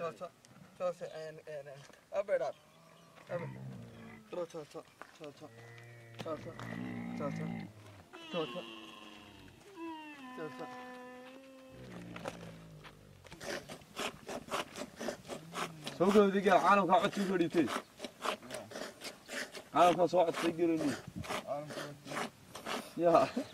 Toto, Toto, and and and up it up. Up it. Toto, Toto, Toto, Toto, Toto, Toto, Toto. soo gabadiga caalamka codkii soo dhiibtay caalamka soo codkay gelini ya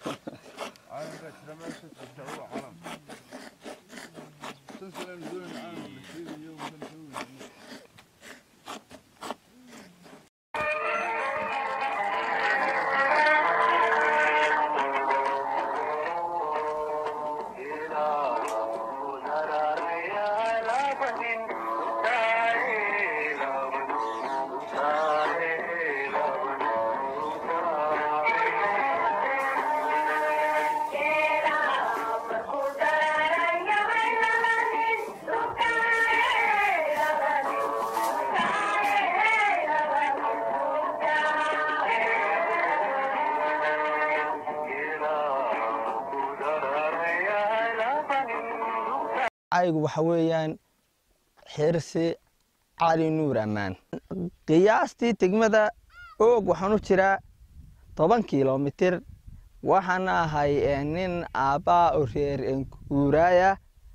aygu waxa weeyaan xirsi cali nuur ammaan qiyaastii degmada oog waxaan u jiraa toban kilomitir waxaan ahay eh, nin aabbaa oo reer guuraaya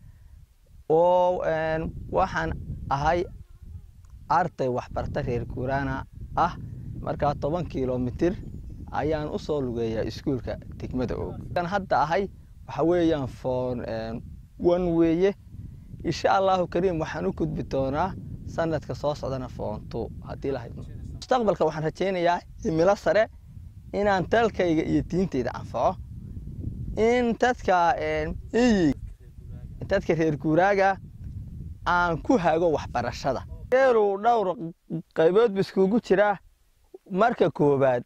oo een, waxaan ahay arday waxbarta reer guuraana ah markaa toban kilomitir ayaan u soo lugeeyaa iskuulka degmada oog kan hadda ahay waxa weeyaan foon one weeye insha allahu kariim waxaan u gudbi doonaa sanadka soo socdana foonto haddii la haydno mustaqbalka waxaan rajaynayaa cimilo sare inaan dalkayga iyo diintayda anfaco in dadka iyi dadka reer guuraaga aan ku hago waxbarashada geelu dhowr qaybood bu iskugu jiraa marka koobaad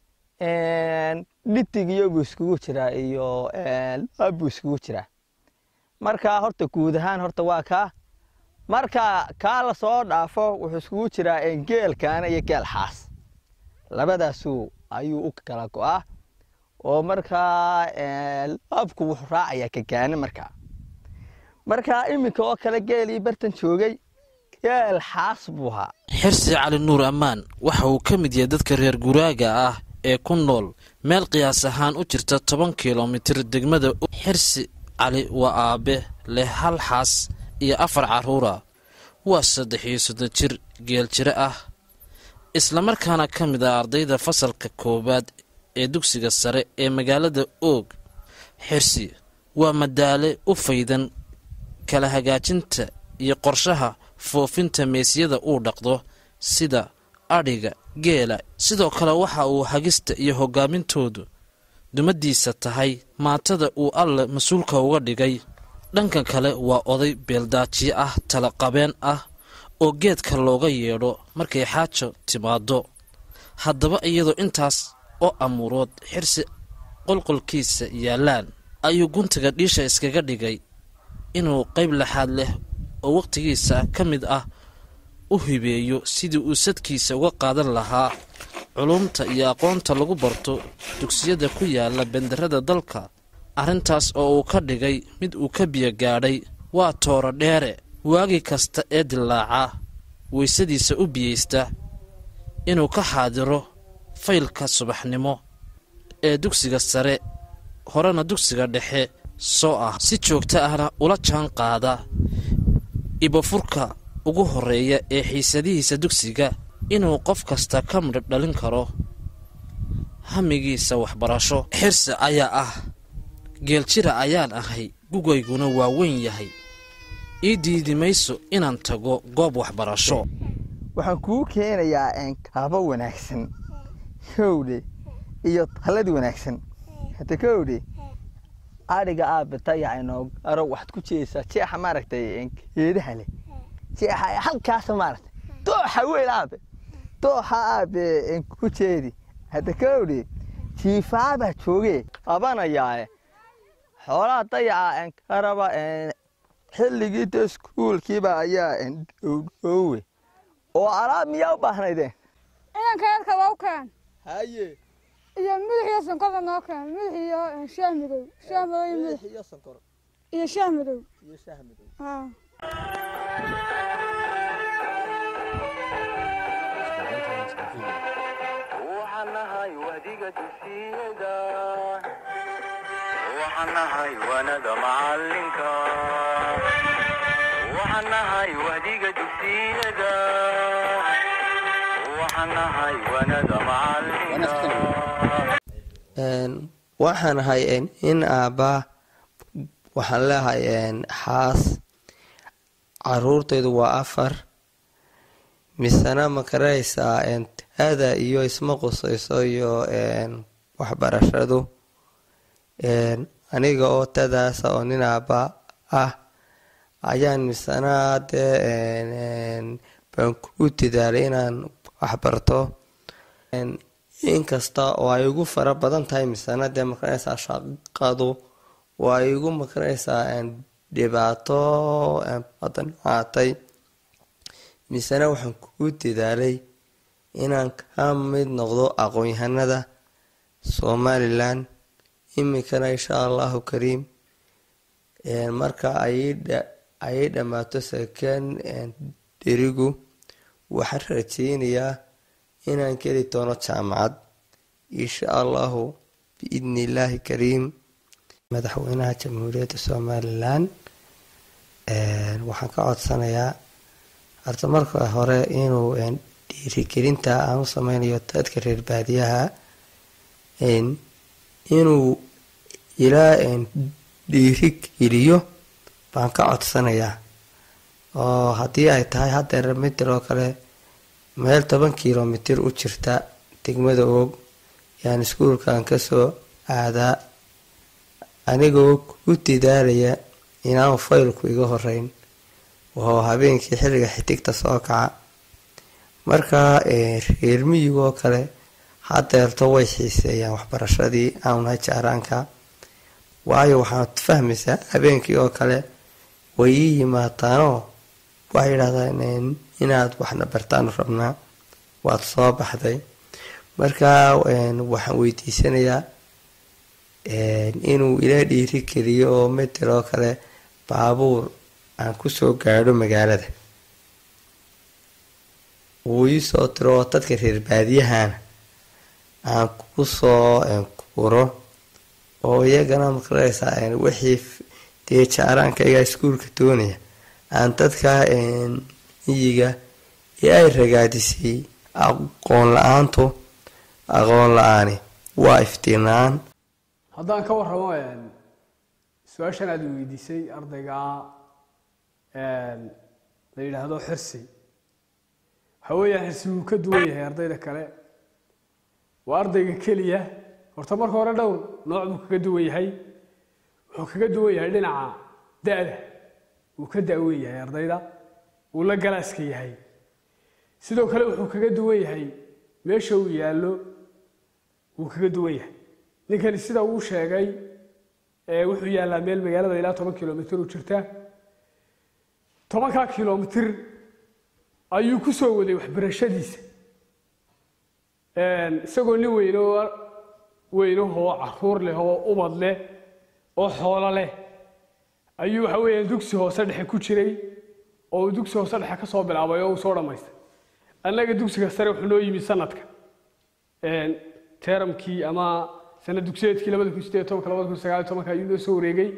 dhitigiyo buu iskugu jiraa iyo lab buu iskugu jiraa markaa horta guud ahaan horta waa kaa marka kaa la soo dhaafo wuxuu iskugu jiraa geelkaana iyo geel xaas labadaasuu ayuu u kala go'aa oo markaa labku wuxuu raacayaa kagaane markaa markaa iminka oo kale geelii bartan joogay geel xaas buu ahaa xirsi cali nuur ammaan waxa uu ka mid yahay dadka reer guraaga ah ee ku nool meel qiyaas ahaan u jirta toban kilomitir degmada xirsi cali waa aabe leh hal xaas iyo afar carruura waa saddex iyo soddon jir geel jiro ah islamarkaana ka mid ah ardayda fasalka koowaad ee dugsiga sare ee magaalada oog xirsi waa madaale u faydan kala hagaajinta iyo qorshaha foofinta meesyada uu dhaqdo sida adhiga geela sidoo kale waxa uu hagista iyo hogaamintoodu dumadiisa tahay maatada uu alle mas-uulka uga dhigay dhanka kale waa oday beeldaajiye ah talaqabeen ah oo geedka looga yeedho markay xaajo timaaddo haddaba iyadoo intaas oo amuurood xirsi qolqolkiisa yaallaan ayuu guntiga dhiisha iskaga dhigay inuu qayb laxaad leh oo wakhtigiisa ka mid ah u hibeeyo sidii uu sadkiisa uga qaadan lahaa culumta iyo aqoonta lagu barto dugsiyada ku yaala benderada dalka arrintaas oo uu ka dhigay mid uu ka biyo gaadhay waa tooro dheere waagi kasta ee dilaaca weysadiisa u biyeysta inuu ka xaadiro faylka subaxnimo ee dugsiga sare horena dugsiga dhexe soo ah si joogto ahna ula jaan qaada ibofurka ugu horreeya ee xiisadihiisa dugsiga inuu qof kasta ka midhab dhalin karo hamigiisa waxbarasho xirsi ayaa ah geeljira ayaan ahay gugayguna waa weyn yahay ii diidi mayso inaan tago goob waxbarasho waxaan kuu keenayaa kaabo wanaagsan kowdhe iyo talad wanaagsan hada kowdhe adhiga aabitayaca inoo aro waxaad ku jeesaa jeexa maaragtay geedaha leh jeexa halkaasa maaragtay dooxa weyn aabe dooxa aabe ku jeedi hadda kowdhe jiifaabaa joogee qabanayaae xoolaha dayaca karaba xilligii de iskuulkiiba ayaa dhowdhoowe oo alaab miyaa u baahnaydeen inanka yarka waa u keen haye iyo madax iyo sankorda noo keen madax iyo shaah madow shaah madow iyo madax iyo sonkor iyo shaah madow iyo shaah madow haa waxaan nahay wahdiga dugsiyada waxaan nahay wanada macalinka waxaan nahay wahdiga dugsiyada waxaan nahay wanada macalinka waxaan ahay in aabba waxaan leehay xaas caruurtaydu waa afar misena ma karaysaa ada iyo isma qusayso iyo waxbarashadu aniga oo tadaasa oo nin aabba ah ayaan misena dee baan ku dadaalay inaan waxbarto inkasta oo ay igu fara badan tahay misena dee makaranaysaa shaqadu oo ay igu makaranaysaa dhibaato badan aatay misena waxaan ku dadaalay inaan ka mid noqdo aqoon-yahanada somalilan iminkana insha allahu kariim marka ayay dhammaato saken dherigu waxaan rajeynayaa inaan keli doono jaamacad insha allahu biidni illaahi kariim madaxweynaha jamhuuriyadda somalilan waxaan ka codsanayaa horta marka hore inuu dhiirigelinta aan u sameynayo dadka reer baadiyaha inuu ilaa dhiiri geliyo baan ka codsanayaa oo haddii ay tahay haddeer mitir oo kale meel toban kilomitir u jirta degmada oog yaan iskuulkan kasoo aadaa anigoo ku dadaalaya inaanu faylku iga horeyn oo habeenkii xilliga xidigta soo kaca markaa reer miyigoo kale hadeerto way xiiseeyaan waxbarashadii aanunahay jaaraanka waayo waxaad fahmaysaa habeenkii oo kale way ii yimaadaanoo waxay yidhahdaan inaad waxna bartaanu rabnaa waad soo baxday markaa waxaan weydiisanayaa inuu ila dhiiri geliyo oo mitir oo kale baabuur aan kusoo gaadho magaalada wuu iisoo tiro oo dadka reer baadiyahana aan kusoo kuro oo iyagana makaraysaa wixii dee jaaraankayga iskuulka doonaya aan dadka miyiga ee ay ragaadisay aqoon la-aantu aqoon la-aani waa iftiinaan haddaan ka warramo su-aashan aada weydiisay ardayga la yidhaahdo xirsi waxa weeyaan xirsi wuu ka duwan yahay ardayda kale waa ardayga keliya horta marka hore dhowr nooc buu kaga duwan yahay wuxuu kaga duwan yahay dhinaca da-da wuu ka da-wen yahay ardayda wuu la galaaska yahay sidoo kale wuxuu kaga duwan yahay meesha uu yaallo wuu kaga duwan yahay ninkani sida uu sheegay wuxuu yaallaa meel magaalada ilaa toban kilomitr u jirta tobankaa kilomitr ayuu ku soo waday waxbarashadiisa isagoo nin weynoo weynahoo caruur leh oo ubad leh oo xoolo leh ayuu waxa weeyaan dugsi hoose dhexe ku jiray oo uu dugsi hoose dhexe ka soo bilaabay oo uu soo dhammaystay annaga dugsiga sare wuxuu noo yimi sanadka teramkii ama sanad dugsiyeedkii labada kun sideed tobanka labada kun sagaal tobanka ayuu noo soo wareegay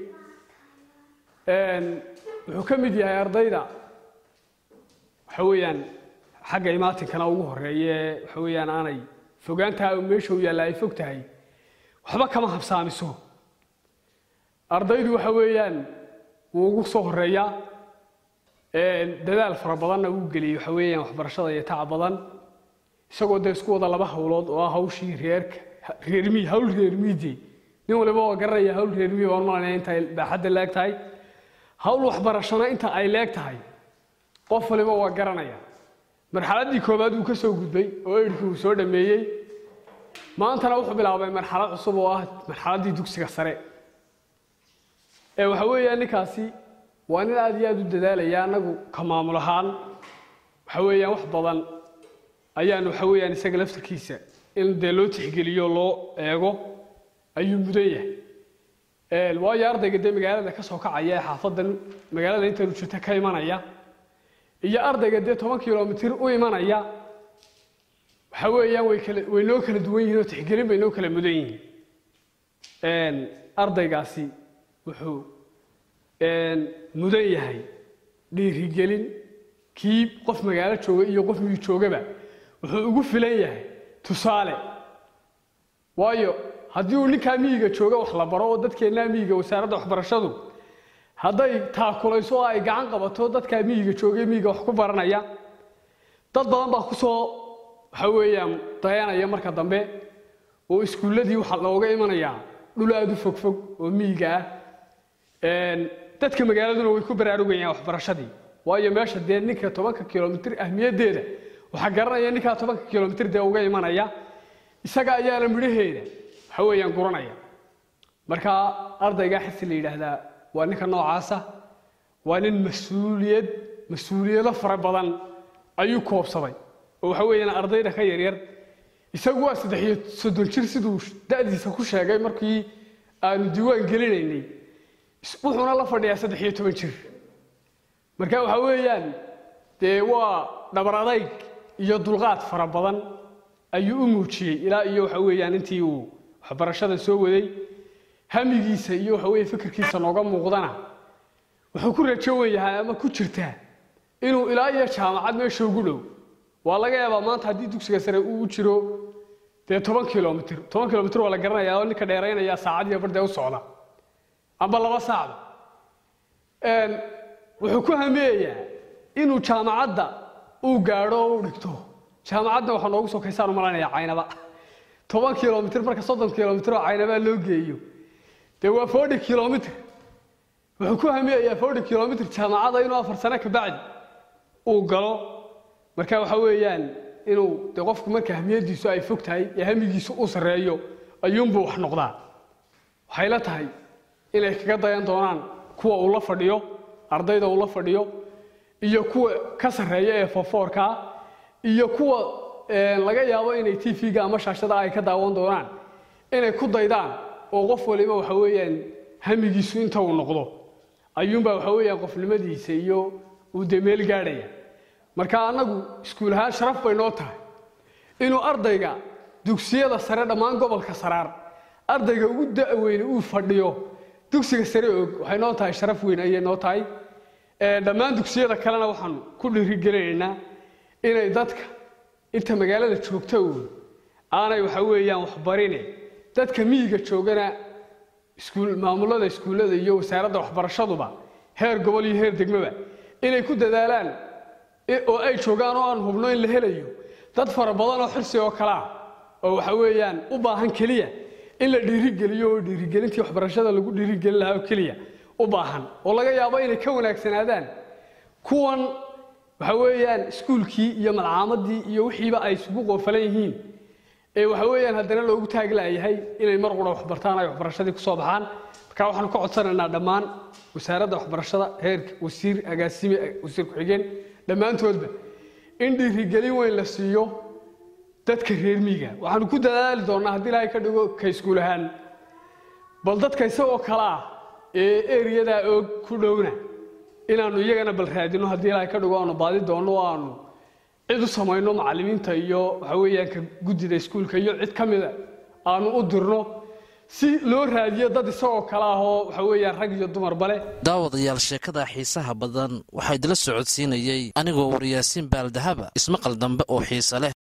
wuxuu ka mid yahay ardayda waxa weeyaan xagga imaatinkana ugu horeeye waxa weeyaan aanay fogaantaa meesha u yaalla ay fog tahay waxba kama habsaamiso ardaydu waxa weeyaan wuu ugu soo horeeyaa dadaal fara badanna uu geliyey waxa weeyaan waxbarashada iyo taca badan isagoo dee isku wada laba hawlood oo ah hawshii reerka reermiy hawl reermiyde nin waliba oo garanaya hawl reermiy waan malanaya inta ay baaxadda leeg tahay hawl waxbarashana inta ay leeg tahay qof waliba waa garanaya marxaladdii koowaad uu ka soo gudbay oo eydhkii uu soo dhammeeyey maantana wuxuu bilaabay marxalad cusub oo ah marxaladdii dugsiga sare ee waxa weeyaan ninkaasi waa nin aad iyo aad u dadaalaya annagu ka maamul ahaan waxa weeyaan wax badan ayaan waxa weeyaan isaga laftarkiisa in dee loo tixgeliyo loo eego ayuu mudan yahay waayo ardayga dee magaalada ka soo kacaya ee xaafadan magaalada intanu jirta ka imanaya iyo ardayga dee toban kilomitir u imanaya waxa weeyaan way kala way noo kala duwan yihiin oo tixgelin bay noo kala mudan yihiin ardaygaasi wuxuu mudan yahay dhiirigelin kii qof magaalo jooga iyo qof miyi joogaba wuxuu ugu filan yahay tusaale waayo haddii uu ninkaa miyiga jooga wax la baro oo dadkeennaa miyiga wasaaradda waxbarashadu hadday taakulayso oo ay gacan qabato dadkaa miyiga joogay miyiga wax ku baranaya dad badan baa ku soo waxa weeyaan dayanaya marka dambe oo iskuulladii waxaa looga imanayaa dhul aada u fogfog oo miyiga ah dadka magaaladuna way ku baraarugayaan waxbarashadii waayo meesha dee ninka tobanka kilomitir ahmiyaddeeda waxaa garanaya ninkaa tobanka kilomitir dee uga imanaya isaga ayaana midhaheeda waxa weeyaan guranaya marka ardaygaa xisi la yidhaahdaa waa ninka noocaasa waa nin mas-uuliyad mas-uuliyado fara badan ayuu koobsaday oo waxa weeyaan ardayda ka yaryar isagu waa saddex iyo soddon jir siduu da'diisa ku sheegay markii aanu diiwaan gelinaynay wuxuuna la fadhiyaa saddex iyo toban jir marka waxa weeyaan dee waa dhabar adayg iyo dulqaad fara badan ayuu u muujiyey ilaa iyo waxa weeyaan intii uu waxbarashada soo waday hamigiisa iyo waxa weeye fikirkiisa nooga muuqdana wuxuu ku rajo wen yahay ama ku jirtaa inuu ilaa iyo jaamacad meesha ugu dhow waa laga yaabaa maanta haddii dugsiga sare uu jiro dee toban kilomitir toban kilomitir waa la garanayaa oo ninka dheeraynaya saacad iyo bardee u socda amba laba saacba wuxuu ku hameeyaa inuu jaamacadda uu gaadho oo u dhigto jaamacadda waxaa noogu sokaysaan u malanayaa caynaba toban kilomitir marka soddon kilomitir oo caynabaa loo geeyo dee waa forty kilomitir wuxuu ku hameeyaa forty kilomitir jaamacadda inuu afar sano ka bacdi uu galo marka waxa weeyaan inuu dee qofku marka hamiyadiisu ay fog tahay ee hamigiisu uu sarreeyo ayuunbuu wax noqdaa waxay la tahay inay kaga dayan doonaan kuwa uu la fadhiyo ardayda uu la fadhiyo iyo kuwa ka sarreeya ee fofoorkaa iyo kuwa laga yaabo inay t v-ga ama shaashada ay ka daawan doonaan inay ku daydaan oo qof waliba waxa weeyaan hamigiisu inta uu noqdo ayuunbaa waxa weeyaan qofnimadiisa iyo uu dee meel gaadhaya marka annagu iskuul ahaan sharaf bay noo tahay inuu ardayga dugsiyada sare dhammaan gobolka saraar ardayga ugu da-weyne uu fadhiyo dugsiga sare og waxay noo tahay sharaf weyn ayay noo tahay dhammaan dugsiyada kalena waxaan ku dhiirigelinaynaa inay dadka inta magaalada joogta uun aanay waxa weeyaan waxbarine dadka miyiga joogana iskuul maamulada iskuullada iyo wasaaradda waxbarashaduba heer gobol iyo heer degmaba inay ku dadaalaan oo ay joogaan oo aan hubno in la helayo dad fara badan oo xirsi oo kale ah oo waxa weeyaan u baahan keliya in la dhiirigeliyo oo dhiirigelintii waxbarashada lagu dhiirigelin lahaa oo keliya u baahan oo laga yaabo inay ka wanaagsanaadaan kuwan waxa weeyaan iskuulkii iyo malcaamadii iyo wixiiba ay isugu qoofalan yihiin ee waxa weeyaan haddana loogu taaglaayahay inay mar qura waxbartaan ay waxbarashadii kusoo baxaan marka waxaanu ka codsanaynaa dhammaan wasaaradda waxbarashada heerka wasiir agaasime wasiir ku-xigeen dhammaantoodba in dhiirigelin weyn la siiyo dadka reer miiga waxaanu ku dadaali doonnaa haddii ilaahay ka dhigo ka iskuul ahaan bal dadka isagoo kale ah ee eriyadaa oog ku dhowna inaannu iyagana bal raadino haddii ilaahay ka dhigo aanu baadi doonno oo aanu cid u samayno macallimiinta iyo waxa weeyaan ka guddida iskuulka iyo cid ka mida aanu u dirno si loo raadiyo dad isagoo kale ah oo waxa weeyaan rag iyo dumarba leh daawadayaal sheekada xiisaha badan waxaa idila socodsiinayey anigoo waryaasiin baaldahaba ismaqal dambe oo xiise leh